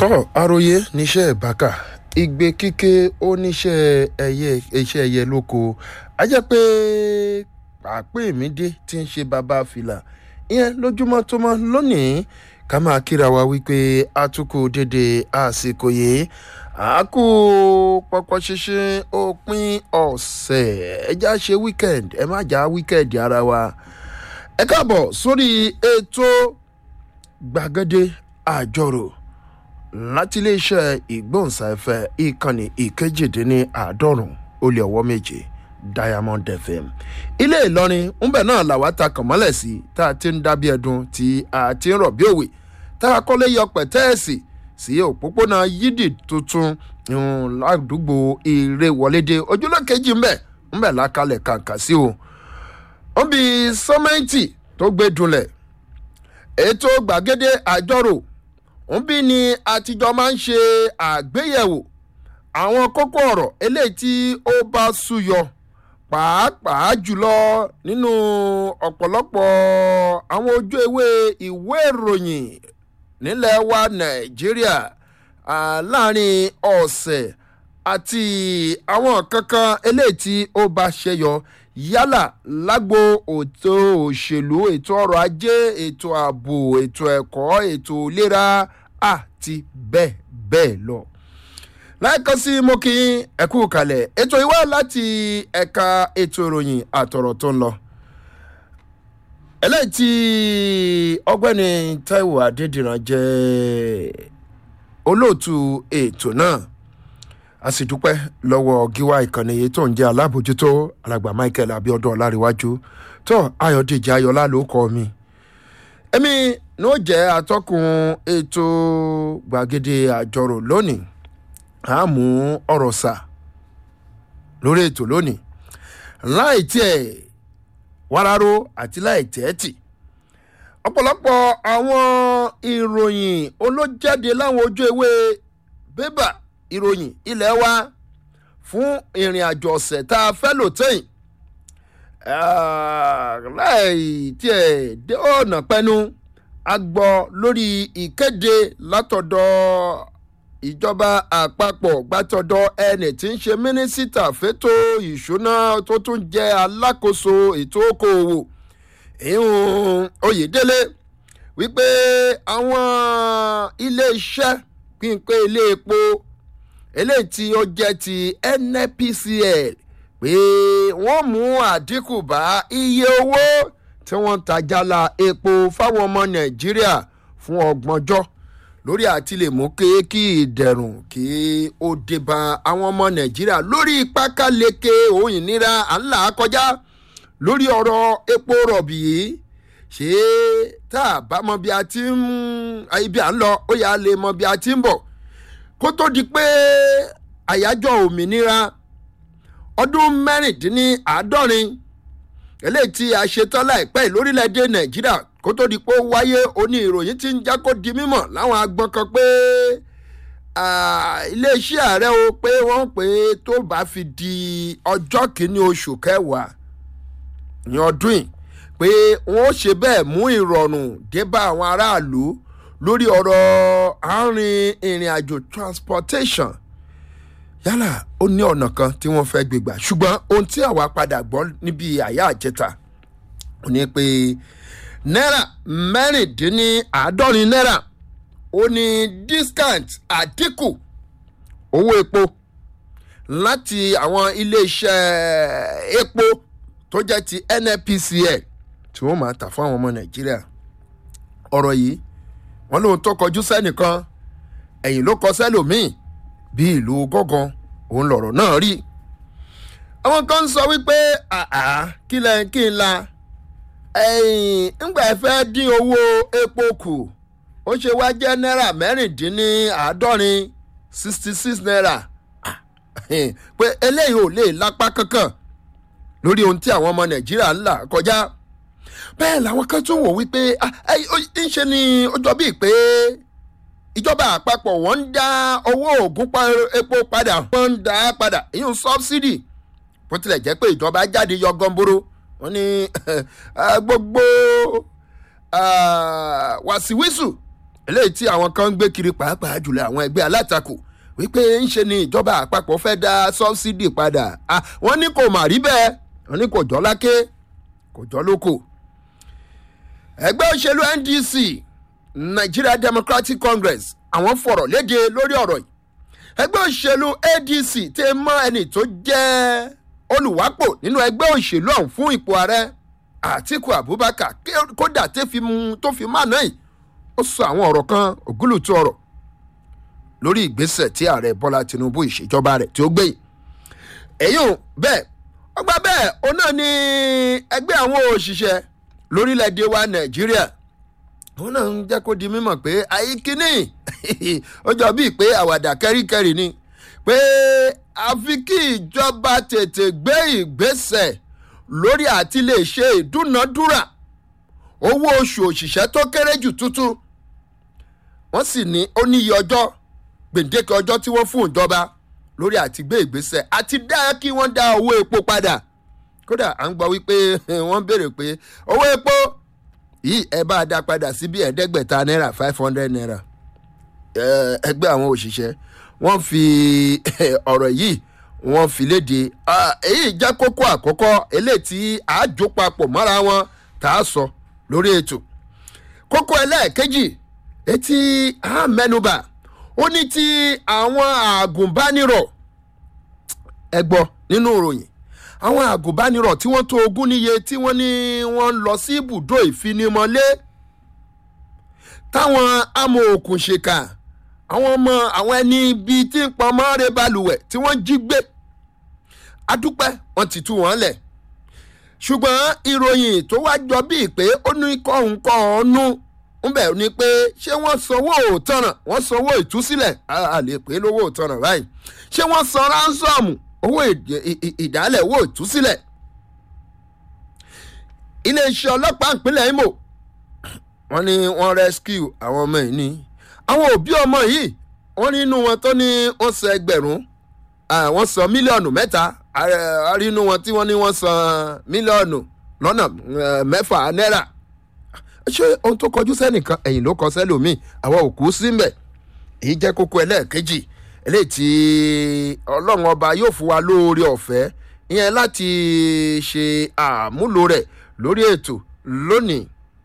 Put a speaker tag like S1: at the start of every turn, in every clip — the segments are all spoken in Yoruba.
S1: tọ́ àròyé níṣẹ́ ìbákà igbe kíké oníṣẹ́ ẹyẹ iṣẹ́ ẹyẹ lóko a jẹ́ pé pàápẹ́ mi dé tí ń ṣe bàbá fìlà ìyẹn lójúmọ́ tó mọ́ lónìí ká máa kíra wa wípé atukù dédé àsìkò yìí àákú pọpọ ṣinṣin òpin ọ̀sẹ̀ ẹja ṣe weekend ẹ má já weekend ara wa ẹ káàbọ̀ sórí ètò gbàgede àjọrò láti iléeṣẹ́ ìgbóhùnsáfẹ́ ìkànnì ìkejìdínláàádọ́rùn ó lé ọwọ́ méje diamond fm ilé ìlọrin ńbẹ náà làwa ta kàn mọ́lẹ̀ sí tá a ti ń dábí ẹdun tí a ti ń rọ̀ bí òwe tá a kọ́lé yọ pẹ̀tẹ́ẹ̀sì sí òpópónà yídì tuntun ládùúgbò eré wọlédè ojúlọ kejì ńbẹ ńbẹ lákàlẹ̀ kàǹkà sí o ó bí sọ́mẹ́ǹtì tó gbé dunlẹ̀ ètò gbàgede àjọrò nbí ni àtijọ́ máa ń ṣe àgbéyẹ̀wò àwọn kókó ọ̀rọ̀ eléyìí tí ó bá súyọ pàápàá jùlọ nínú ọ̀pọ̀lọpọ̀ àwọn ojú ewé ìwé ìròyìn nílẹ̀ wa nàìjíríà láàrin ọ̀sẹ̀ àti àwọn kankan eléyìí tí ó bá ṣẹyọ yálà lágbo ètò òṣèlú ètò ọrọ̀ ajé ètò ààbò ètò ẹ̀kọ́ ètò ìlera àti bẹ́ẹ̀ bẹ́ẹ̀ lọ. láìkan sí mo kí ẹ̀kú kalẹ̀ ètò ìwá láti ẹ̀ka ètò ìròyìn àtọ̀rọ̀ tó ń lọ. eléyìí tí ọgbẹ́ni taiwo adédìran jẹ́ olóòtú ètò náà a sì dúpẹ́ lọ́wọ́ gíwá ìkànnì yìí tó ń jẹ́ alábòjútó alàgbà michael abiodun ọláríwájú tó ayọ̀dèjì ayọ̀lá ló kọ́ mi. èmi ní ó jẹ́ atọ́kùn ètò gbàgede àjọrò lónìí a mú ọ̀rọ̀ sà lórí ètò lónìí láì tiẹ̀ wáráró àti láì tẹ́ẹ̀tì ọ̀pọ̀lọpọ̀ àwọn ìròyìn olójáde láwọn ojú ewé bébà ìròyìn ilé wa fún ìrìn àjò ọ̀sẹ̀ tá a fẹ́ lò tẹ́yìn láì tiẹ̀ dé ọ̀nà pẹ́nu a gbọ́ lórí ìkéde látọ̀dọ̀ ìjọba àpapọ̀ gbàtọ̀dọ̀ ẹni tí ń ṣe mínísítà fétò ìṣúná tó tún jẹ́ alákòóso ètò okòòwò ìhùn oyèdélé wípé àwọn ilé-iṣẹ́ pínpín ilé epo eléyìí tí ó jẹ́ ti nnpcl pé wọ́n mú àdínkù bá iye owó tí wọ́n ń tajàlá epo fáwọn ọmọ nàìjíríà fún ọgbọ̀njọ́ lórí àti lè mú kí ìdẹ̀rùn kí ó dé bá àwọn ọmọ nàìjíríà lórí pákáleke òun ìnira à ń là á kọjá lórí ọ̀rọ̀ epo rọ̀bì yìí ṣé tá a bá mọ bí a ti ń ibi à ń lọ ó yà á lè mọ bí a ti ń bọ̀ kó tó di pé àyájọ́ òmìnira ọdún mẹ́rìndínláàádọ́rin eléyìí tí a ṣetán láìpẹ́ lórílẹ̀‐èdè nàìjíríà kó tó di pé ó wáyé oní ìròyìn tí ń já kó di mímọ̀ láwọn agbọ́n kan pé iléeṣẹ́ ààrẹ o pé wọ́n pè é tó bá fi di ọjọ́ kìíní oṣù kẹwàá ní ọdún yìí pé wọ́n ó ṣe bẹ́ẹ̀ mú ìrọ̀rùn dé bá àwọn aráàlú lórí ọ̀rọ̀ àárín ìrìn àjò transportation yálà ó ní ọ̀nà kan tí wọ́n fẹ́ gbégbà ṣùgbọ́n ohun tí àwa padà gbọ́ níbi àyà àjẹta ò ní pé náírà mẹ́rìndínláàádọ́rin náírà ó ní discount àdínkù owó epo láti àwọn iléeṣẹ́ epo tó jẹ́ ti nnpcl tí wọ́n máa tà fún àwọn ọmọ nàìjíríà ọ̀rọ̀ yìí wọn lóun tó kọjú sẹ́nìkan ẹ̀yìn ló kọ sẹ́lòmíì bí ìlú gángan òun lọ̀rọ̀ náà rí. àwọn kan ń sọ wípé àá kí lẹ kí n la ńgbà ẹ fẹ́ dín owó epo kù ó ṣe wá jẹ́ náírà mẹ́rìndínláàádọ́rin sixty six naira pé eléyìí ò lè lápá kankan lórí ohun tí àwọn ọmọ nàìjíríà ń là kọjá bẹ́ẹ̀ làwọn kan tún wò wípé ń ṣe ni ó jọ bíi pé ìjọba àpapọ̀ wọ́n ń dá owó ògùn epo padà wọ́n ń dá padà ìyún sọ́bsidì bó tilẹ̀ jẹ́ pé ìjọba jáde yọ gọ́ńbóró wọ́n ní gbogbo wàsíwísù eléyìí tí àwọn kan ń gbé kiri pàápàá jùlọ àwọn ẹgbẹ́ alátakò wípé ń ṣe ni ìjọba àpapọ̀ fẹ́ dá sọ́bsidì padà wọ́n ní kò mà rí bẹ́ẹ̀ wọ́n ní kò jọ́ láké kò jọ́ lóko. ẹgbẹ́ òṣèlú ndc nigeria democratic congress àwọn fọ̀rọ̀ léde lórí ọ̀rọ̀ yìí ẹgbẹ́ òṣèlú adc tẹ mọ́ ẹni tó jẹ́ olùwápò nínú ẹgbẹ́ òṣèlú ọ̀hún fún ipò ààrẹ àtiku abubakar kódà tó fi má náà yìí ó sọ àwọn ọ̀rọ̀ kan ògúlùtú ọ̀rọ̀ lórí ìgbésẹ̀ tí ààrẹ bọ́lá tinubu ìṣèjọba rẹ̀ tí ó gbé yìí èyí ò bẹ́ẹ̀ ọgbà bẹ́ẹ̀ ó náà ní ẹgbẹ́ àwọn òṣìṣẹ́ lórílẹ̀‐èdè wa nàìjíríà òun náà ń jẹ́ kó di mímọ̀ pé àyíkíní ó jọ bíi pé àwàdà kẹ́ríkẹ́rì ni pé àfi kí ìjọba tètè gbé ìgbésẹ̀ lórí àti lè ṣe ìdúnadúrà owó oṣù òṣìṣẹ́ tó kéré jù tuntun wọ́n sì ní ó níye ọjọ́ gbèǹdéke ọjọ́ tí wọ́n fún ìjọba lórí àti gbé ìgbésẹ̀ àti dá kí wọ́n dá owó epo padà kódà à ń gbọ́ wípé wọ́n béèrè pé owó epo yìí ẹ bá a dá padà sí bí ẹ̀ẹ́dẹ́gbẹ̀ta náírà five hundred naira ẹgbẹ́ àwọn òṣìṣẹ́ wọ́n fi ọ̀rọ̀ yìí wọ́n fi léde èyí jẹ́ kókó àkọ́kọ́ eléyìí tí àájò papọ̀ mọ́ra wọn tá a sọ lórí ètò kókó ẹlẹ́ẹ̀kejì etí àmẹ́nubà ó ní ti àwọn àgùnbánirọ̀ ẹgbọ́ nínú ìròyìn àwọn àgùnbánirọ̀ tí wọ́n tó ogún níye tí wọ́n ní wọ́n lọ sí ibùdó ìfinimọ̀lé táwọn amòòkùnṣèkà àwọn ọmọ àwọn ẹni bíi tí ń pọn mọ́rẹ́ balùwẹ̀ tí wọ́n jí gbé adúpẹ́ wọ́n ti tú wọn lẹ̀ ṣùgbọ́n ìròyìn tó wá jọ bíi pé ó ní kọ́ńkọ́ ọ̀nù ń bẹ̀ ni pé ṣé wọ́n sanwó òtọ̀nà wọ́n sanwó ìtúsílẹ̀ a lè pè é lówó òtọ̀nà báyìí ṣé wọ́n san ránsọ́ọ̀mù owó ìdálẹ̀ owó ìtúsílẹ̀ iléeṣẹ́ ọlọ́pàá ìpínlẹ̀ imo wọ́n ní wọ́n rescue àwọn ọmọ yìí ní àwọn òbí ọmọ yìí wọ́n nínú wọn tó ní wọ́n san ẹgbẹ̀rún wọ́n san mílíọ̀nù mẹ́ta àrínú wọn tí wọ́n ní wọ́n san mílíọ̀nù lọ́nà mẹ́fà náírà ṣé ohun tó kọjú sẹ́nìkan ẹ̀yìn ló kọ sẹ́lòmíì àwọn òkú síbẹ̀ èyí jẹ́ kókó ẹlẹ́ẹ̀kejì eléyìí tí ọlọ́run ọba yóò fún wa lóore ọ̀fẹ́ ìyẹn láti ṣe àmúlò rẹ̀ lórí ètò lónìí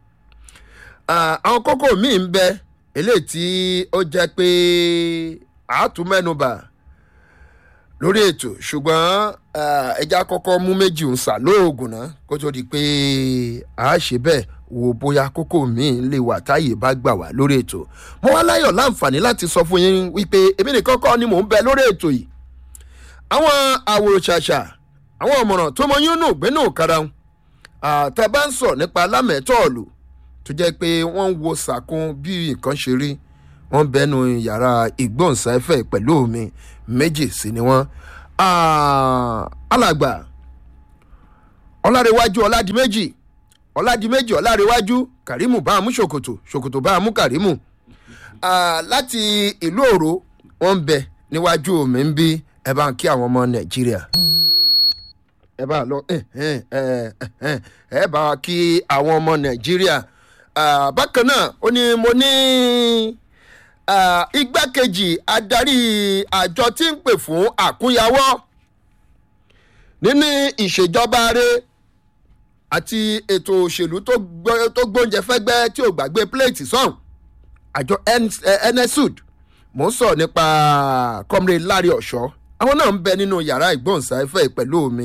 S1: àwọn kókó míì ń bẹ eléyìí tí ó jẹ́ pé àátúmẹ́nubà lórí ètò ṣùgbọ́n ẹja kọ́kọ́ mú méjì ń sà lóògùn náà kó tó di pé a ṣe bẹ́ẹ̀ wo bóyá kókó míì lè wà táyè bá gbà wá lórí ètò mo wá láyọ̀ láǹfààní láti sọ fún yín wípé èmi nìkan kọ́ ni mò ń bẹ lórí ètò yìí àwọn àwòrán-ṣàṣà àwọn ọ̀mọ̀ràn tó mọ yín nù gbénú karahun àtàbá ń sọ nípa lámẹ̀tọ́ọ̀lù tó jẹ́ pé wọ́n ń wo sàkún bí nǹkan ṣe rí wọ́n bẹnu yàrá ìgbóhùnsáfẹ́ pẹ̀lú mi méjì sí ni wọ́n alàgbà ọlárẹ̀wájú ọládìméjì ọládìméjì ọlárẹ̀wájú kàrímù bá a mú ṣòkòtò ṣòkòtò bá a mú kàrímù láti ìlú òró wọ́n ń bẹ níwájú mi ń bí ẹ bá ń kí àwọn ọmọ nàìjíríà ẹ bá lọ ẹ bá wa kí àwọn ọmọ nàìjíríà bákan náà ó ní mo ní igbákejì adarí àjọ tí ń pè fún àkúnyawọ́ nínú ìṣèjọba rẹ àti ètò òṣèlú tó gbóúnjẹ fẹ́gbẹ́ tí ò gbàgbé pléètì sọ̀hún àjọ nsud mò ń sọ nípa comrade larry ọ̀ṣọ́ àwọn náà ń bẹ nínú yàrá ìgbóhùnsáfẹ́ pẹ̀lú mi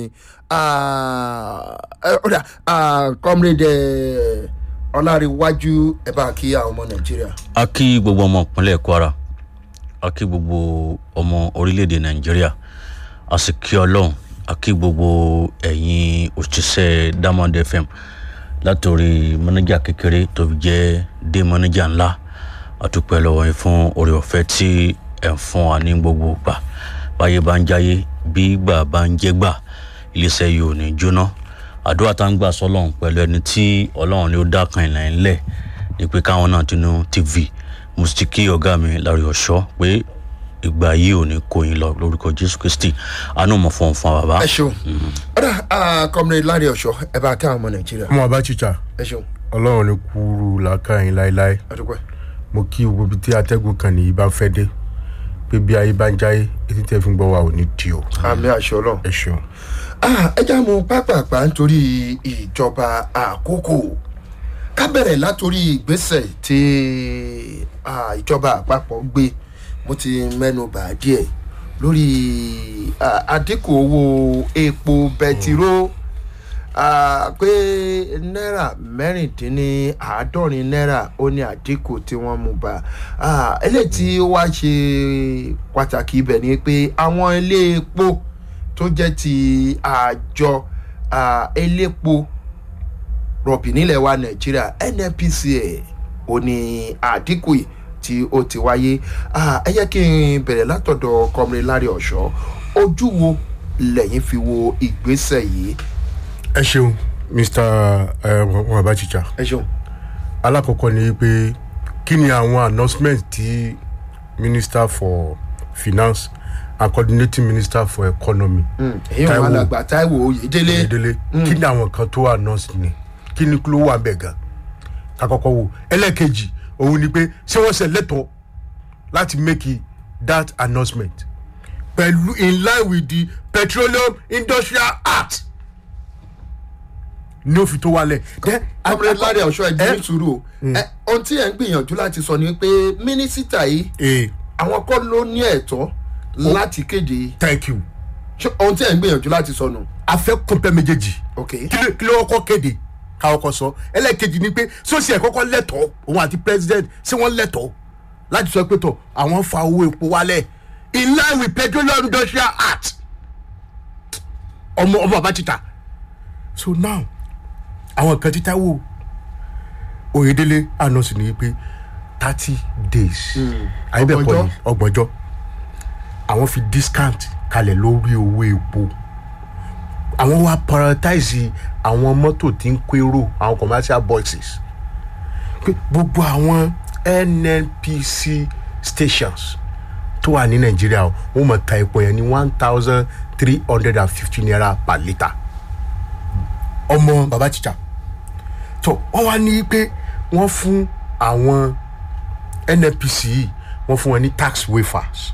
S1: comrade ọlárẹ̀wájú ẹ bá kí àwọn ọmọ nàìjíríà.
S2: a kí gbogbo ọmọ ìpínlẹ̀ kwara a kí gbogbo ọmọ orílẹ̀-èdè nàìjíríà a sì kí ọlọ́run a kí gbogbo ẹ̀yin òṣìṣẹ́ diamond fm látòrí mọ́nẹ́jà kékeré tó fi jẹ́ dé mọ́nẹ́jà ńlá àtúpẹ́ lọ́wọ́ yín fún oore ọ̀fẹ́ tí ẹ̀ ń fún wa ní gbogbo gbà báyé bá ń jáyé bí gbà bá ń jẹ́ gbà iléeṣẹ́ yìí ò ní jóná àdúrà tá ń gbà sọlọ́run pẹ̀lú ẹni tí ọlọ́run ni ó dá kan ìlànà ńlẹ̀ ni pé káwọn náà tinú tv mo sì kí ọ̀gá mi lárí ọ̀ṣọ́ pé ìgbà yìí ò ní kó yín lọ lórúkọ jésù kristi àánú mọ̀ fún fún bàbá.
S1: ẹ ṣeun ọ̀dà comrade lárí ọ̀ṣọ́ ẹ bá kí àwọn ọmọ nàìjíríà.
S3: ọmọ àbá chicha
S1: ẹ ṣeun
S3: ọlọ́run ní kúrú làákàyìn láéláé
S1: adúpẹ́.
S3: mo kí gbogbo ibi tí atẹ́gùn kan nìyí bá fẹ́ dé pé bí ayé bá ń jáyé etí tẹ́ fi ń gbọ́ wa ò ní di o
S1: àmì àṣọ ọlọ́run.
S3: ẹ ṣeun.
S1: Ah, ẹ já mu pápápá nítorí ìjọba àkókò ká bẹ̀rẹ̀ látòrí ìgbésẹ̀ tí ah, ìjọba àpapọ̀ gbé mo ti mẹ́nu bà á díẹ̀ lórí ah, àdínkù owó epo bẹtiró ah, pé náírà mẹ́rìndínláàádọ́rin náírà ó ní àdínkù tí wọ́n mú bá Ah, eléyìí tí ó wá ṣe pàtàkì ibẹ̀ ni pé àwọn ilé epo tó jẹ́ ti àjọ ah, elépo rọ̀bì nílẹ̀ wa nàìjíríà nnpca ò ní àdínkù yìí tí ó ti wáyé Ah, ẹ jẹ́ kí n bẹ̀rẹ̀ látọ̀dọ̀ kọ́mìnrin lárí ọ̀ṣọ́ ojú wo lẹ́yìn fi wo ìgbésẹ̀ yìí
S3: ẹ ṣeun mr wọn abachicha
S1: ẹ ṣeun.
S3: alákọ̀ọ́kọ́ ni pé kí ni àwọn announcement tí minister for finance and coordinating minister for economy
S1: èyí wọn
S3: Táíwò.
S1: alàgbà táíwò oyèdélé
S3: ìdílé kí ni àwọn kan tó announce ni kí ni ló wà bẹ́ẹ̀ gan kakọ́kọ́ wo ẹlẹ́ẹ̀kejì òun ni pé ṣé wọ́n ṣe lẹ́tọ̀ọ́ láti make that announcement pẹ̀lú in line with the petroleum industrial act ní òfin tó wálẹ̀. Then,
S1: kọ́mìnrin lárí ọ̀ṣọ́ ẹ̀
S3: Eh?
S1: dín sùúrù o Eh, ohun tí ẹ̀ ń gbìyànjú láti sọ ni pé mínísítà yìí
S3: Eh,
S1: àwọn kọ́ ló ní ẹ̀tọ́ láti kéde
S3: thank you
S1: ṣé ohun tí ẹ̀ ń gbìyànjú láti sọ nù.
S3: a fẹ́ kọ́ńpẹ́ méjèèjì
S1: ok
S3: kí ló- kí ló kọ́kọ́ kéde káwọn kọ́ sọ ẹlẹ́ẹ̀kejì ni pé sọ́sì ẹ̀ kọ́kọ́ lẹ́tọ̀ọ́ òun àti president ṣé wọ́n lẹ́tọ̀ọ́ láti sọ pé tọ̀ àwọn fa owó epo wálẹ̀ in line with petroleum industrial act ọmọ ọmọ àbátíta so now àwọn kan títà wò oyedele anọ́sì ni pé thirty days àyẹ̀bẹ̀kọ ni ọgbọ̀njọ́ àwọn fi discount kalẹ̀ lórí owó epo àwọn wa prioritize àwọn mọ́tò tí ń kérò àwọn commercial boxes pé gbogbo àwọn nnpc stations tó wà ní nàìjíríà o, wọ́n mọ̀ ta epo yẹn ní one thousand three hundred and fifty naira per litre ọmọ baba chicha tó wọ́n wá ní pé wọ́n fún àwọn nnpc yìí wọ́n fún wọn ní tax waivers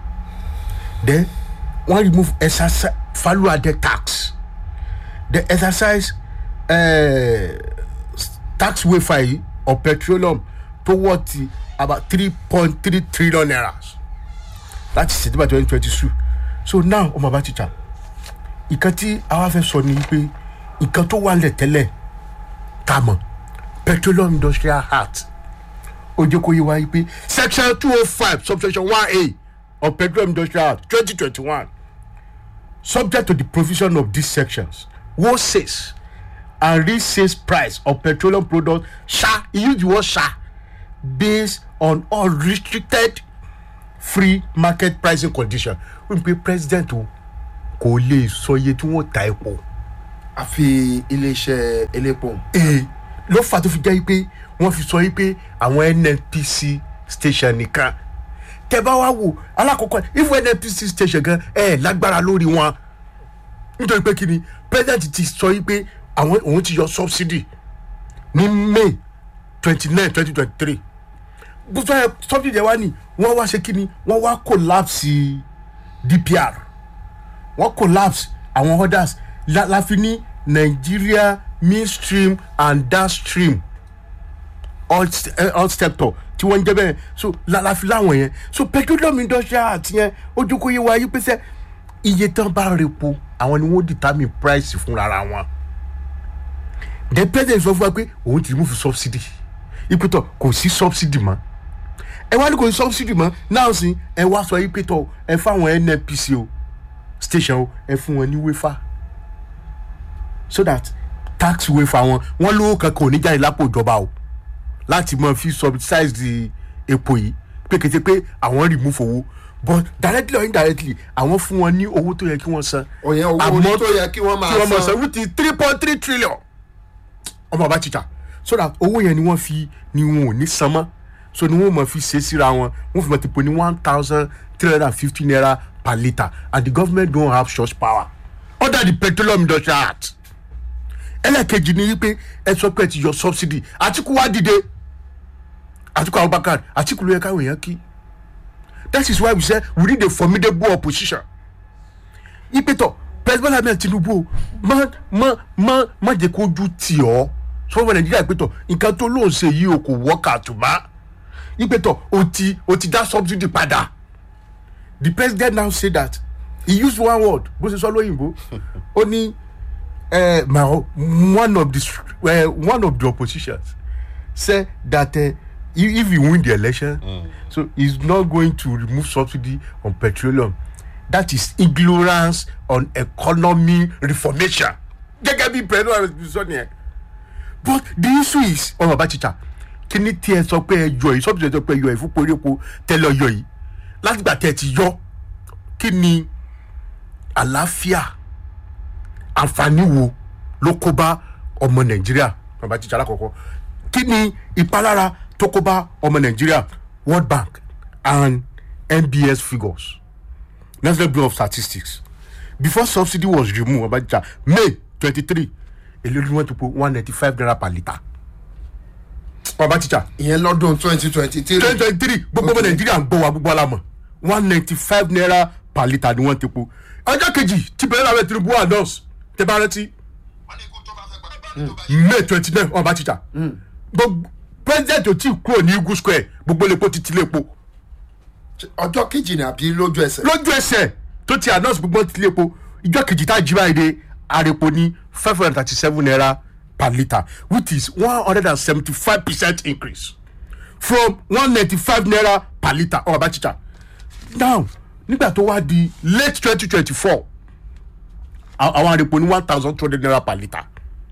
S3: then wọ́n remove exercise value added tax the exercise uh, tax waiver yìí of petroleum tó wọ́ ti about three point three trillion naira láti september twenty twenty two so now ọmọ bá ti jà ìkan tí àwa fẹ́ sọ ni pé ìkan tó wà lẹ̀ tẹ́lẹ̀ tá a mọ̀ petroleum industrial act ó jẹ́ kó yé wa yí pé section two oh five subsection one a of petroleum industrial act twenty twenty one subject to the provision of these sections wholesales and resales price of petroleum products shall he use the word shall based on unrestricted free market pricing condition wọ́n pe president o kò lè sọ iye tí wọ́n ta epo
S1: àfi iléeṣẹ́ elépo
S3: ee ló fà tó fi jẹ́ pé wọ́n fi sọ yí pé àwọn nnpc station nìkan tẹ bá wá wò alákọ̀ọ́kọ́ if nnpc station gan ẹ lágbára lórí wọn nítorí pé kí ni president ti sọ yí pé àwọn òun ti yọ subsidy ní may twenty nine twenty twenty three gbogbo ẹ subsidy ẹ wá ní wọ́n wá ṣe kí ni wọ́n wá collapse dpr wọ́n collapse àwọn orders la, la fi ní nigeria midstream and downstream all, st- eh, all sector tí wọ́n ń jẹ́ bẹ́ẹ̀ so la, la fi láwọn yẹn so petroleum industrial act yẹn ojú kò yé wa yí pé sẹ́ iye tán bá repo àwọn ni wọ́n determine price fúnra wọn the president sọ fún wa pé òun ti remove subsidy ìpètò kò sí subsidy mọ́ ẹ wá ní kò sí subsidy mọ́ náà sì ẹ wá sọ ìpètò ẹ fáwọn nnpc o station o ẹ fún wọn ní wéfà so that tax waiver wọn wọn lówó kankan ò ní jáde lápò ìjọba o láti mọ fi subsidize the epo yìí pé kété pé àwọn remove owó but directly or indirectly àwọn fún wọn ní owó tó yẹ kí wọ́n san
S1: òyìn owó
S3: Àmọ́
S1: orí tó yẹ kí wọ́n
S3: kí wọ́n
S1: máa
S3: mọ̀
S1: san
S3: san wíìtì three point three trillion ọmọ bàbá tìjà so that owó yẹn ni wọ́n fi ni wọn ò ní san mọ́ so ni wọ́n mọ̀ fi ṣe síra wọn wọ́n fi mọ̀ ti pò ní one thousand three hundred and fifty naira per litre and the government don't have such power under the petroleum industrial act ẹlẹ́ẹ̀kejì ni wípé ẹ sọ pé ẹ ti yọ subsidy àtìkú wá dìde àtikú abubakar àtikú ló yẹ káwọn èèyàn kí that is why we say we need a formidable opposition ìpètò president ahmed tinubu o má má má má jẹ́ kó ojú tì ọ́ sọ́wọ́n nàìjíríà ìpètò nǹkan tó lóun ṣe yìí o kò wọ́ọ̀kà àtùmá ìpètò o ti o ti dá subsidy padà the president now say that he used one word bó ṣe sọ lóyìnbó ó ní uh, my one of the uh, one of the oppositions say that uh, if, if he win the election mm. so he's not going to remove subsidy on petroleum that is ignorance on economy reformation gẹ́gẹ́ bí president sọ nìyẹn but the issue is ọmọ bá chicha kí ni tí ẹ sọ pé ẹ yọ yìí subsidy ẹ sọ pé ẹ yọ yìí fún porípo tẹ́lẹ̀ yọ yìí látìgbà tẹ́ ẹ ti yọ kí ni àlàáfíà àǹfààní wo ló kó bá ọmọ nàìjíríà bàbá jíjà alákọ̀ọ́kọ́ kí ni ìpalára tó kó bá ọmọ nàìjíríà world bank and nbs figures national bureau of statistics before subsidy was removed bàbá jíjà may twenty-three èlé ni wọ́n ti po one ninety five naira per litre bàbá jíjà
S1: ìyẹn lọ́dún twenty twenty three
S3: twenty twenty three gbogbo ọmọ nàìjíríà ń gbọ́ wa gbogbo alamọ̀ one ninety five naira per litre ni wọ́n ti po ọjọ́ kejì tí bẹ̀rẹ̀ làwọn tinubu announce tẹ bá rántí may twenty nine ọba tíjà gbogbo president ò tí ì kúrò ní eagle square gbogbo lepo ti ti lepo
S1: ọjọ́ kejì ni àbí lójú ẹsẹ̀.
S3: lójú ẹsẹ̀ tó ti announce gbogbo ti lepo ìjọ kejì tá a jí báyìí de arepo ní five hundred and thirty seven naira per litre which is one hundred and seventy five percent increase from one ninety five naira per litre ọba tíjà now nígbà tó wá di late twenty twenty four àwọn arepo ní one thousand two hundred naira per litre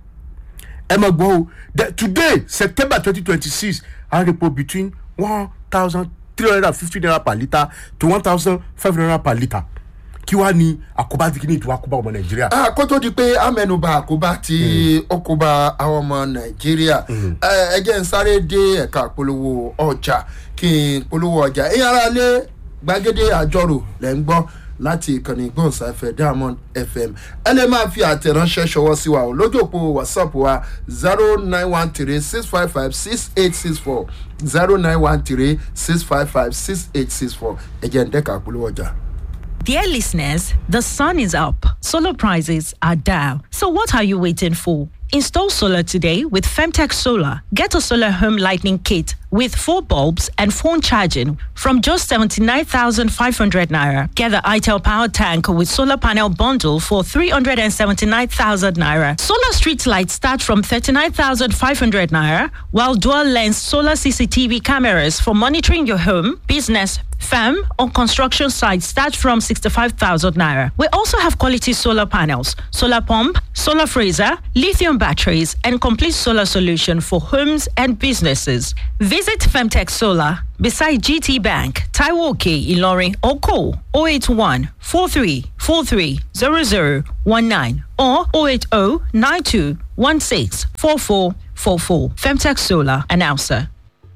S3: ẹ mọ̀ gbọ́ o the today september twenty twenty six arepo between one thousand three hundred and fifty naira per litre to one thousand five hundred naira per litre kí wàá ní àkóbá tí kí ní ìtura àkóbá ọmọ nàìjíríà.
S1: Ah, kó tó di pé amẹnuba àkóbá tí ó kó bá àwọn ọmọ nàìjíríà ẹ jẹ́ ń sáré dé ẹ̀ka polówó ọjà kí n polówó ọjà ẹ̀yin ara lé gbàgede àjọrò lẹ́ ń gbọ́ láti ìkànnì ìgbóhùnsáfẹ́ diamond fm ẹ lè máa fi àtẹ̀ránṣẹ́ ṣọwọ́ sí wa o lójú òpó whatsapp wa zero nine one three six five five six eight six four zero nine one three six five five six eight six four ẹ jẹ́ ń dẹ́ka polówó ọjà.
S4: Dear listeners, the sun is up. Solar prices are down. So what are you waiting for? Install solar today with Femtech Solar. Get a solar home lightning kit with four bulbs and phone charging from just 79,500 naira. Get the ITEL power tank with solar panel bundle for 379,000 naira. Solar street lights start from 39,500 naira, while dual lens solar CCTV cameras for monitoring your home, business, Firm on construction sites start from 65,000 naira. We also have quality solar panels, solar pump, solar freezer, lithium batteries, and complete solar solution for homes and businesses. Visit Femtech Solar beside GT Bank, Taiwoke, Ilorin, or call 081 43 43 0019 or 080 92 16 4444. Femtech Solar, announcer.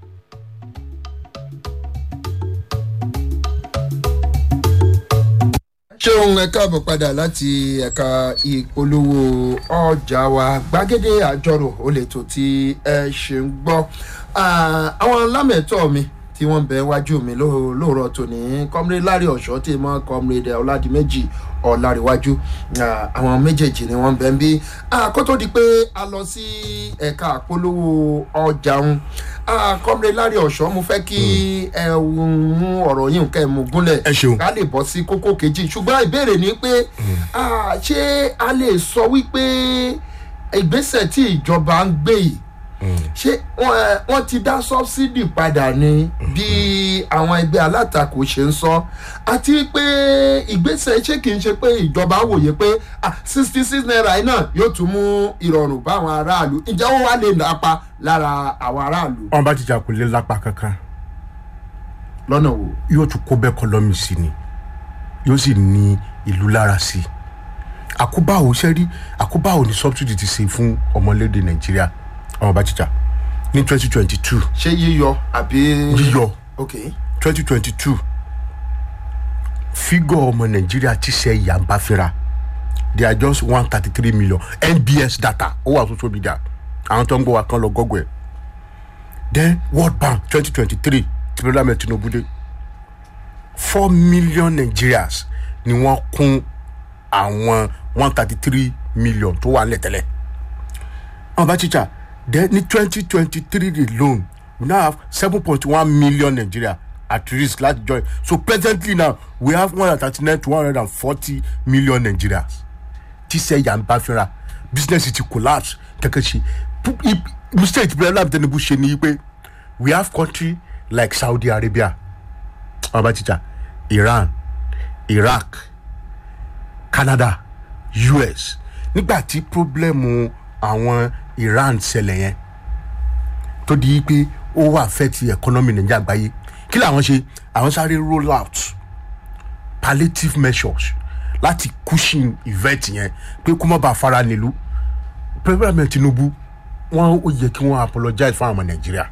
S1: ṣeun ẹ káàbọ̀ padà láti ẹ̀ka ìpolówó ọjà wa gbàgede àjọrò ó lè tó tí ẹ ṣe ń gbọ́ àwọn lámẹ̀tọ́ mi tí wọ́n bẹ̀ wájú mi lóòrọ̀ tòní kọ́mírẹ́ lárí ọ̀ṣọ́ tí mọ́ kọ́mírẹ́ ọ̀làdìmẹ́jì ọ̀làríwájú àwọn méjèèjì ni wọ́n bẹ̀ ń bí kó tó di pé a lọ sí ẹ̀ka àpolówó ọjà ń kọ́mírẹ́ lárí ọ̀ṣọ́ mo fẹ́ kí ẹ mú ọ̀rọ̀ yìí kẹ́ ẹ mú gúnlẹ̀
S3: Ẹ ṣeun.
S1: ká lè bọ́ sí kókó kejì ṣùgbọ́n ìbéèrè ni pé ah, ṣé a lè sọ wípé ìgbésẹ̀ tí ìjọba ń gbé yìí ṣé wọ́n, eh, wọ́n ti dá sọ́bsidì padà ni bí àwọn ẹgbẹ́ alátakò ṣe ń sọ àti pé ìgbésẹ̀ ṣé kìí ṣe pé ìjọba wòye pé sixty six naira yìí náà yóò tún mú ìrọ̀rùn bá àwọn aráàlú ǹjẹ́ ó wá lè lápa lára àwọn aráàlú
S3: wọn bá ti jà kò lè lápá kankan
S1: lọ́nà wo.
S3: yóò tún kó bẹ́ẹ̀ kọlọ́mì sí ni yóò sì ní ìlú lára sí i àkóbá ò ṣe rí àkóbá ò ní subsidy ti ṣe fún ọmọlédè nàìjíríà ọmọ bá ti jà ní twenty twenty two
S1: ṣé yíyọ àbí.
S3: yíyọ
S1: ok
S3: twenty twenty two fígọ̀ ọmọ nàìjíríà ti ṣe ìyá ń bá fira they are just one thirty three million nbs data ó wà social media àwọn tó ń gbọ́ wa kan lọ gọ́gọ́ ẹ̀ then world bank twenty twenty three tí president ahmed tinubu dé four million nigerians ni wọ́n kún àwọn one thirty three million tó wà nílẹ̀ tẹ́lẹ̀ àwọn bá chicha then ní twenty twenty three alone we now have seven point one million nigeria at risk láti join so presently now we have one hundred thirty nine to one hundred and forty million nigerians tí sẹ́yà ń bá fínra business ti collapse kẹ́kẹ́ ṣe Pu- i- mistake tí president tinubu ṣe ni pé we have country like saudi arabia àwọn bá chicha iran iraq canada us nígbà tí pírọ́blẹ́mù àwọn iran ṣẹlẹ̀ yẹn tó di pé ó wà fẹ́ ti economy nàìjíríà àgbáyé kí làwọn ṣe àwọn sáré roll out palliative measures láti cushion event yẹn pé kó má bàa fara nílùú president tinubu wọn ó yẹ kí wọn apologize fún àwọn ọmọ nàìjíríà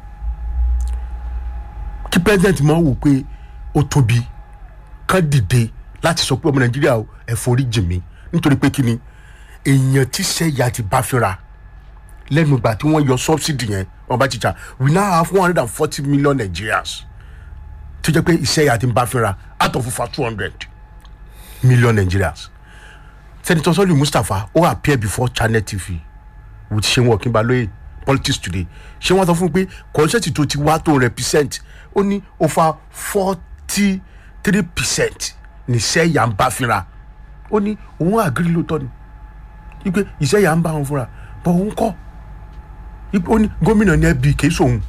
S3: kí president máa wò pé ó tóbi kán dìde láti sọ pé ọmọ nàìjíríà o, ẹ forí jì mí nítorí pé kí ni èèyàn tí sẹ́yà ti bá fínra lẹ́nu ìgbà tí wọ́n yọ subsidy yẹn wọ́n bá chicha we now have one hundred and forty million nigerians tó jẹ́ pé ìsẹ́yà ti ń bá fínra out of over two hundred million nigerians senator sọ́ọ̀lì mustapha ó appear before channel tv with seun ọ̀kínbalóye politics today ṣé wọ́n sọ fún un pé kọ́nsẹ́tì tó ti wá tó represent ó ní over forty three percent ní sẹ́yà ń bá fínra ó ní òun àgírí lóòótọ́ ni wípé ìsẹ́yà ń bá wọn fúnra bọ̀ òun kọ́ wípé ó ní gómìnà ní ẹbí kìí sóhun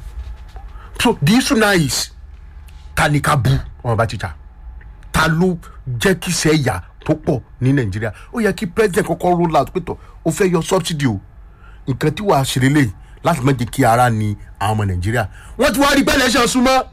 S3: so the issue now is ta ni ká bu ọmọ bá tíjà ta ló jẹ́ kí sẹ́yà tó pọ̀ ní nàìjíríà ó yẹ kí president kọ́kọ́ roll out pé tọ̀ ó fẹ́ yọ subsidy o nǹkan tí wàá ṣe lélẹ̀ láti má jẹ́ kí ara ni àwọn ọmọ nàìjíríà wọ́n ti wá rí pé election súnmọ́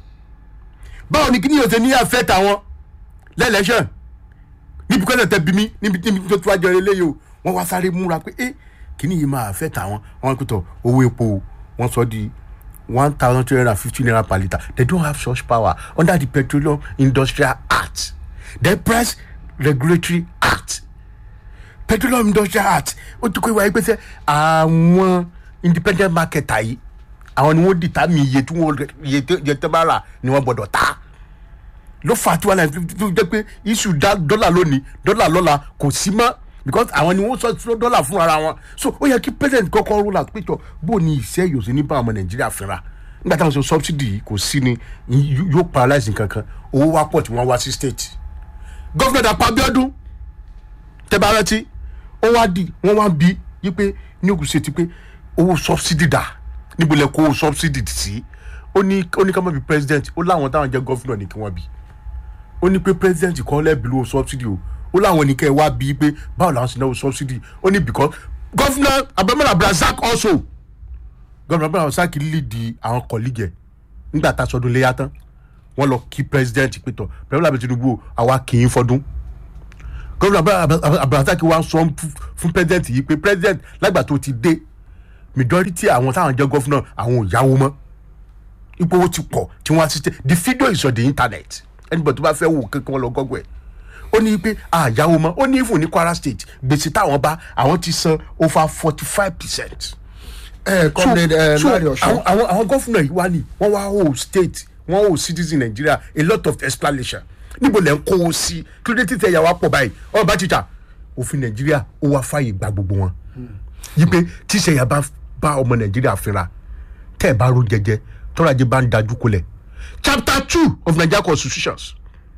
S3: báwo ni kí ni yóò ṣe ní àfẹ́ tàwọn lẹ́lẹ́sàn níbi kọ́sẹ̀ tẹ bí mi níbi níbi tó tó wájọ eléyìí o wọ́n wá sáré múra pé ẹ́ kíní yìí máa fẹ́ tàwọn wọ́n pẹ̀tọ̀ owó epo o, wọ́n sọ di one thousand two hundred and fifty naira per litre they don't have such power under the petroleum industrial act the price regulatory act petroleum industrial act ó ti kó ìwà yìí pé sẹ́ àwọn independent market yìí àwọn ni wọ́n dìtà mí iye tí wọ́n iye tí iye tí wọ́n bá rà ni wọ́n gbọ́dọ̀ ta ló fà á tí wọn náà tó jẹ́ pé iṣu dá dọ́là lónìí dọ́là lọ́la kò sí mọ́ because àwọn ni wọ́n sọ sọ dọ́là fún ara wọn so ó yẹ kí president kọ́kọ́ roll out péjọ bó ni ìṣe yòó sí ní bá ọmọ nàìjíríà fínra nígbà táwọn sọ subsidy yìí kò sí ni yó- yóò paralyze nǹkan kan owó wá pọ̀ tí wọ́n wá sí state gọ́fìnà dàpọ̀ abiodun tẹ́bà rántí ó wá di wọ́n wá bí yí pé ní ògùn ṣe ti pé owó subsidy dà níbo lẹ kó owó subsidy sí ó ní ó ní ká má bí president ó láwọn táwọn jẹ́ gọ́fìnà ní kí wọ́n bí ó ní pé president kọ́ lẹ́bi lówó subsidy o ó láwọn ní kẹ́ ẹ wá bí pé báwo làwọn sì náwó subsidy ó ní because gọ́fìnà abdulhamid abdulrasaq also gọ́fìnà abdulrasaq lead àwọn colleague ẹ̀ nígbà tá a sọdún léyà tán wọ́n lọ kí president pé tọ̀ president abdul tinubu o, àwa kì í fọdún gómìnà abdulrasaq wa sọ fún- fún president yìí pé president lágbà tó ti dé majority àwọn táwọn jẹ gọfúnà àwọn ò yáwó mọ ipò owó ti pọ̀ tí wọ́n assist the video is on the internet anybody tó bá fẹ́ wò kankan wọn lọ gọ́gọ́ ẹ̀ ó ní pé àyáwó mọ́ ó ní ìfún ní kwara state gbèsè táwọn bá àwọn ti san over forty five percent
S1: ẹ comrade ẹ lárí
S3: àwọn
S1: ọ̀ṣọ́
S3: àwọn àwọn gọ́fúnà yìí wá ní wọ́n wá hold state wọ́n hold citizen nigeria a lot of explanation níbo lẹ́ ń kó o sí kí ló dé títẹ̀ yà wá pọ̀ báyìí ọ̀rọ̀ bá tìjà òfin nàìjíríà ó wá fàyè gba gbogbo wọn yí pé tíṣẹ̀ yà bá bá ọmọ nàìjíríà fínra tẹ́ ẹ̀ bá ro jẹjẹ tọ́ra jẹ bá ń dájú kolẹ̀ chapter two of nigeria constitutions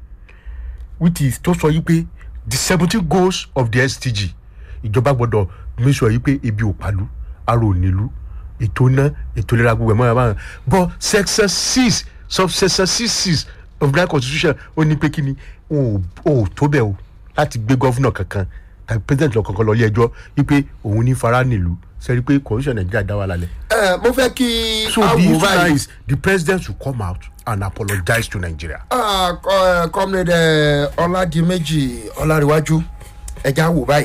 S3: which is tó sọ yí pé the seventeen goals of the sdg ìjọba gbọdọ̀ make sure yí pé ebi ò pàlú ara ò nílùú ètò iná ètò ìlera gbogbo ẹ̀ mọ́ ẹ̀ máa but section six subsection six six of nigeria constitution ó ní pé kí ni o ò tó bẹ́ẹ̀ o láti gbé gọ́fúnà kankan tàbí president lọ kankan lọ ilé ẹjọ́ wípé òun ní fara nílùú sẹ́ni pé constitution nàìjíríà dá wà lálẹ́
S1: ẹ mo fẹ́ kí
S3: so
S1: a
S3: the
S1: wò
S3: issue now
S1: báyìí
S3: is the president should come out and apologize to nigeria.
S1: Ah, co- eh, comrade ẹ, ọládìméjì ọlárìwájú ẹja wò báyìí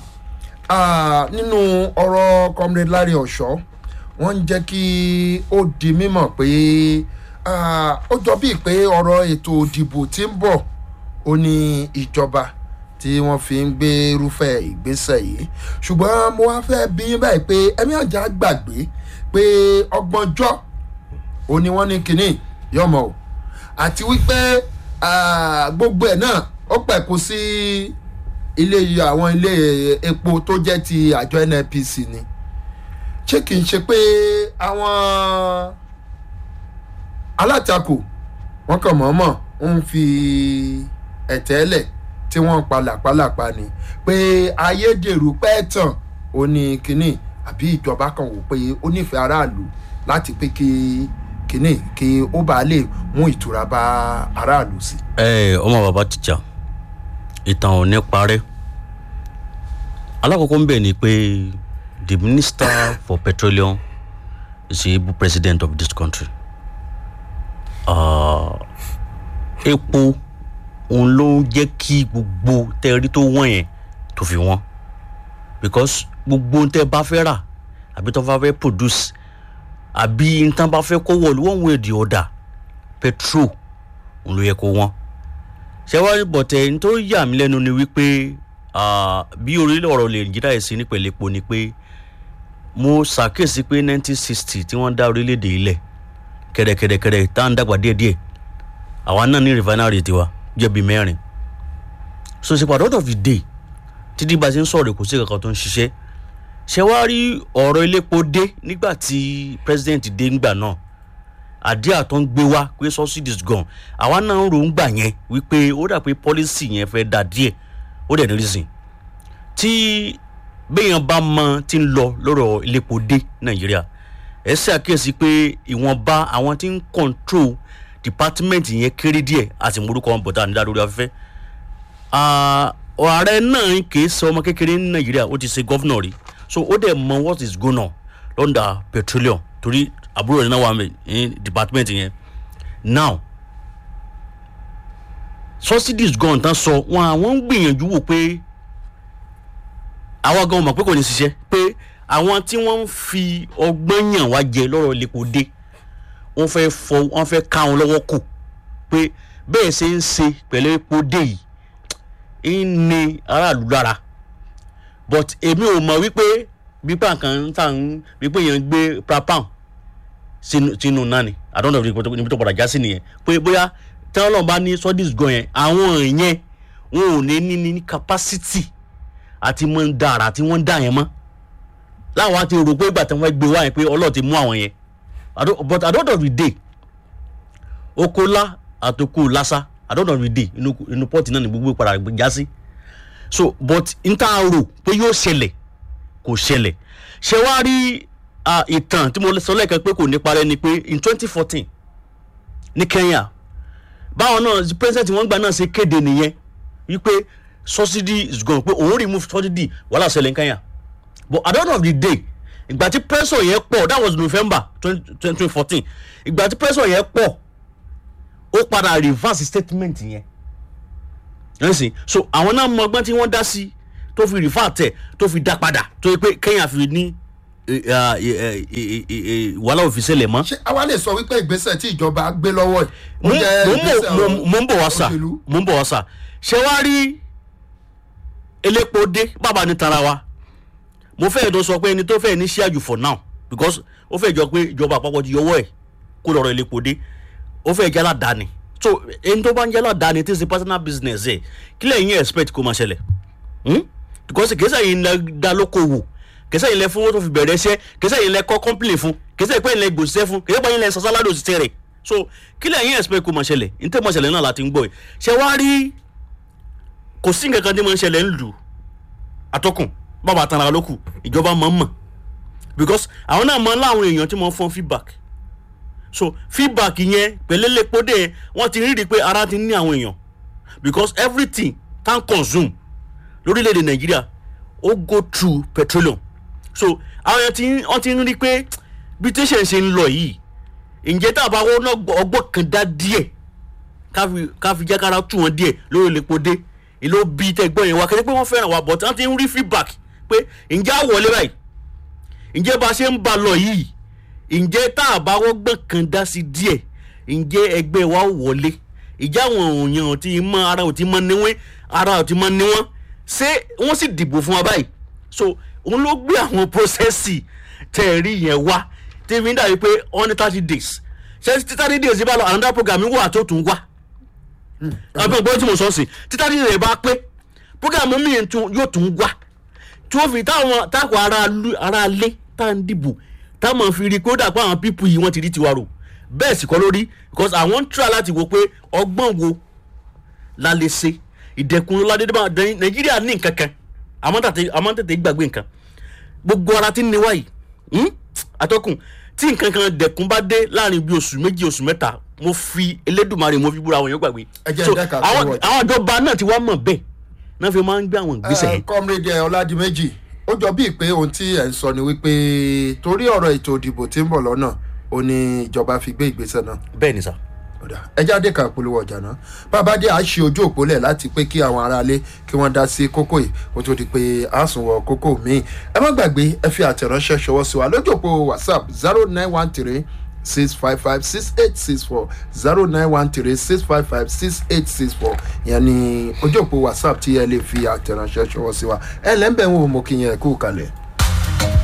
S1: Ah, nínú ọ̀rọ̀ comrade lárí ọ̀ṣọ́ wọ́n ń jẹ́ kí ó di mímọ̀ pé ah, ó jọ bíi pé ọ̀rọ̀ ètò òdìbò tí ń bọ̀ ó ní ìjọba tí wọ́n fi ń gbé irúfẹ́ ìgbésẹ̀ yìí ṣùgbọ́n mo wá fẹ́ bí yín báyìí pé ẹ̀mí àjà gbàgbé pé ọgbọ̀njọ́ ó ní wọ́n ní kínní yọmọ o àti wípé ah, gbogbo ẹ̀ náà ó pẹ̀kú sí ilé àwọn ilé epo tó jẹ́ ti àjọ nnpc ni ṣé kì í ṣe pé àwọn alátakò wọn kàn mọ̀ọ́mọ̀ ń fi ẹ̀tẹ́lẹ̀ tí wọ́n ń pa làpálàpá ni pé ayédèrú pẹ́ẹ́tàn ó ní kínní àbí ìjọba kan wò pé ó nífẹ̀ẹ́ aráàlú láti pé kí kínní kí ó bá lè mú ìtura bá aráàlú sí.
S2: ẹ ọmọ bàbá tíjà ìtàn ò ní parẹ́ alákọ̀ọ́kọ́ ń bẹ̀ ni pé the minister for petroleum is the able president of this country Ah, epo òun ló ń jẹ́ kí gbogbo tẹ́rí tó wọ̀n yẹn tó fi wọ́n because gbogbo ohun tẹ́ bá fẹ́ rà àbí tó bá fẹ́ produce àbí nǹkan bá fẹ́ kó wọ̀lú one way or the other petrol òun ló yẹ kó wọ́n ṣẹ́wárí bọ̀tẹ̀ ní tó yà mí lẹ́nu ni wípé ah, bí orílẹ̀ ọ̀rọ̀ lè nàìjíríà yìí sí nípele epo ni pé mo ṣàkíyèsí pé nineteen sixty tí wọ́n dá orílẹ̀-èdè ilẹ̀ kẹ̀rẹ̀kẹ̀rẹ̀kẹ̀rẹ̀ tá à ń dàgbà díẹ̀díẹ̀ àwa náà ní refinery tiwa jẹ́ bíi mẹ́rin so ṣe pàdé out of the day títí bá a ṣe ń sọ̀rọ̀ kò sí kankan tó ń ṣiṣẹ́ ṣe wá rí ọ̀rọ̀ iléepo dé nígbà tí president dé ńgbà náà àdíà tó ń gbé wá pé subsidies gan àwa náà ń ròó ńgbà yẹn wípé ó dà pé policy yẹn fẹ́ da díẹ̀ ó dẹ̀ ní reason tí béèyàn bá mọ tí ń lọ lọ́rọ̀ iléepo dé nàìjíríà ẹ ṣe àkíyèsí pé ìwọ̀nba àwọn tí ń control department yẹn kéré díẹ̀ àti morúkọ wọn bọ̀dá nídàá lórí afẹ́fẹ́ Ah, ààrẹ náà kì í ṣe ọmọ kékeré ní nàìjíríà ó ti ṣe gọ́fúnà rí so ó dẹ̀ mọ what is going on lọ́ndà petroleum torí àbúrò rẹ̀ náà wà mí ní department yẹn now subsidies gan tán sọ wọn àwọn ń gbìyànjú wò pé àwa gan mọ̀ pé kò ní ṣiṣẹ́ pé àwọn tí wọ́n ń fi ọgbọ́n yàn wá jẹ lọ́rọ̀ lẹ́kọ̀ọ́ dé wọ́n fẹ́ fọ wọ́n fẹ́ ká wọn lọ́wọ́ kù pé bẹ́ẹ̀ ṣe ń ṣe pẹ̀lú epo dé yìí ń ní aráàlú lára but èmi ò mọ̀ wípé bípa kan ń tà ń wípé yẹn gbé prapan sínú sínú náà ni àdánù níbi tó padà já sí nìyẹn pé bóyá tí wọ́n bá ní sọ́dís gan yẹn àwọn yẹn wọn ò ní ní ní capacity àti mọ̀ ń da àrà tí wọ́n ń dà yẹn mọ́ láwọn á ti rò pé ìgbà tí wọ́n gbé wá yẹn pé ọlọ́ọ̀ ti mú àwọn yẹn Àdó- but at the end of the day okola àtòkù lásà at the end of the day inú inú pọ́ọ̀tì náà ni gbogbo padà já sí so but n ta rò pé yóò ṣẹlẹ̀ kò ṣẹlẹ̀ ṣe wá rí ah, ìtàn tí mo sọ lẹ́ẹ̀kan pé kò ní parẹ́ ni pé in twenty fourteen ní kenya báwọn náà president wọn gbà náà ṣe kéde nìyẹn wípé subsidy is gone pé òun remove subsidy wàhálà ṣẹlẹ̀ ní kenya but at the end of the day ìgbà tí pressure yẹn pọ̀ that was november twenty fourteen ìgbà tí pressure yẹn pọ̀ ó padà reverse statement yẹn ẹ̀sìn so àwọn náà mọ ọgbọ́n tí wọ́n dá sí tó fi refer tẹ̀ tó fi dá padà tó yẹ pé kenya fi ní eh, ah, eh, eh, eh, eh, eh, wàhálà òfin ṣẹlẹ̀ mọ́
S1: ṣé àwa lè sọ wípé ìgbésẹ̀ tí ìjọba gbé lọ́wọ́
S2: mo
S1: yìí ó jẹ́
S2: mo
S1: ìgbésẹ̀
S2: mo mo ń bọ̀ wá sà
S1: òṣèlú?
S2: mo ń bọ̀ wá sà ṣé wàá rí elépo dé bàbá ní tara wa mo fẹ́ tó sọ pé ẹni tó fẹ́ ní ṣíàjù for now because ó fẹ́ jọ pé ìjọba àpapọ̀ ti yọwọ́ ẹ̀ kó lọ́rọ̀ elépo dé ó fẹ́ jẹ́ aládàáni so ẹni tó bá ń jẹ́ aládàáni tí ń ṣe personal business ẹ̀ kí lẹ́yìn yẹn expect kó máa ṣẹlẹ̀ hmm? because kìí sẹ́yìn lẹ dá lókòwò kìí sẹ́yìn lẹ fún owó tó fi bẹ̀rẹ̀ iṣẹ́ kìí sẹ́yìn lẹ kọ́ company fún kìí sẹ́yìn pé lẹ gbòòsẹ́ fún kìí sẹ́yìn lẹ sọ sálárì òṣìṣẹ́ rẹ̀ so kí lẹ́yìn expect kó máa ṣẹlẹ̀ ní tẹ́ máa ṣẹlẹ̀ náà láti ń gbọ́ ẹ̀ ṣe wá rí kò sí nǹkan kan tí máa ń ṣẹlẹ̀ ń lù atọ́kùn bàbá àtàrà lókù ìjọba máa ń mọ̀ because àwọn náà máa ń láwọn èèyàn tí wọ́n fọ́n feedback so feedback yẹn pẹ̀lẹ́lẹ́pọ̀dé yẹn wọ́n ti rí i pé ara ti ní àwọn èèyàn because everything can consume lórílẹ̀‐èdè nàìjíríà ó go through petroleum so àwọn yẹn ti ń- wọ́n ti ń rí i pé bí tẹ́sán ṣe ń lọ yìí ǹjẹ́ tá a bá wọ́n náà gbọ́- ọgbọ́n kan dá díẹ̀ káfi káfi jẹ́ kára tù wọ́n díẹ̀ lórí olèpodé ìlú bí tẹ́gbọ́n yẹn wá kẹ́tẹ́ pé wọ́n fẹ́ràn wa but wọ́n ti ń rí feedback pé ǹjẹ́ á wọlé báyìí ǹjẹ́ bá a ṣe ń ba lọ yìí ǹjẹ́ tá a bá wọ́gbọ́n kan dá sí díẹ̀ ǹjẹ́ ẹgbẹ́ wa ó wọlé ìjà àwọn òyìn ò ti mọ ara ò ti mọ níwọ̀n ara ò ti mọ níwọ̀n ṣé wọ́n sì dìbò fún wa báyìí so òun ló gbé àwọn prọ́sẹ̀sì tẹ̀ rí yẹn wá tí fi ń dàbí pé wọ́n ní thirty days ṣé títà dídì èsì bá lọ another program wà tó tún wá àbí ọgbọ́n tí mo sọ sí títà dídì rẹ̀ bá pé program mi tún yóò tún wá tí wọ́n fi táwọn táwọn ará lu- ará lé tá à ń dìbò táwọn fi rí i pé ó dà pé àwọn pípù yìí wọ́n ti rí tiwa rò bẹ́ẹ̀ sì kọ́ lórí because àwọn ń tura láti wo pé ọgbọ́n wo la lè ṣe ìdẹ̀kùn ló ládé débà nàìjíríà ní nǹkan kan àmọ́ tètè àmọ́ tètè gbàgbé nǹkan gbogbo ara tí ń niwá yìí hmm? atọ́kùn tí nǹkan kan dẹ̀kun bá dé láàrin bí oṣù méjì oṣù mẹ́ta mo fi elédùnmarè mo fi búra àwọn èèyàn gbàgbé
S1: Ẹ jẹ́
S2: So,
S1: ẹ̀dá kan
S2: àwọn
S1: fún wọn.
S2: àwọn ìjọba náà ti wá mọ̀ bẹ́ẹ̀ náà fi máa ń gbé àwọn ìgbésẹ̀ yẹn
S1: comrade ọládìméjì ó jọ bíi pé ohun tí ẹ̀ ń sọ ni wípé torí ọ̀rọ̀ ètò ìdìbò tí ń bọ̀ lọ́nà ó ní ìjọba fi gbé ìgbésẹ̀ náà
S2: bẹ́ẹ̀ ni sà.
S1: ọ̀dà ẹja dé kan polówó ọjà náà bàbá dé à ń ṣe ojú òpó lẹ̀ láti pé kí àwọn aráalé kí wọ́n dá sí kókó yìí kó tó di pé a sùn wọ kókó míì ẹ má gbàgbé ẹ fi àtẹ̀ránṣẹ́ ṣọwọ́ sí wa lójú òpó whatsapp zero nine one three six five five six eight six four zero nine one three six five five six eight six four ìyẹn ni ojú òpó whatsapp tí ẹ lè fi àtẹ̀ránṣẹ́ ṣọwọ́ sí wa ẹ lẹ́ńbẹ̀ẹ́ wo mo kí yẹn kú kalẹ̀.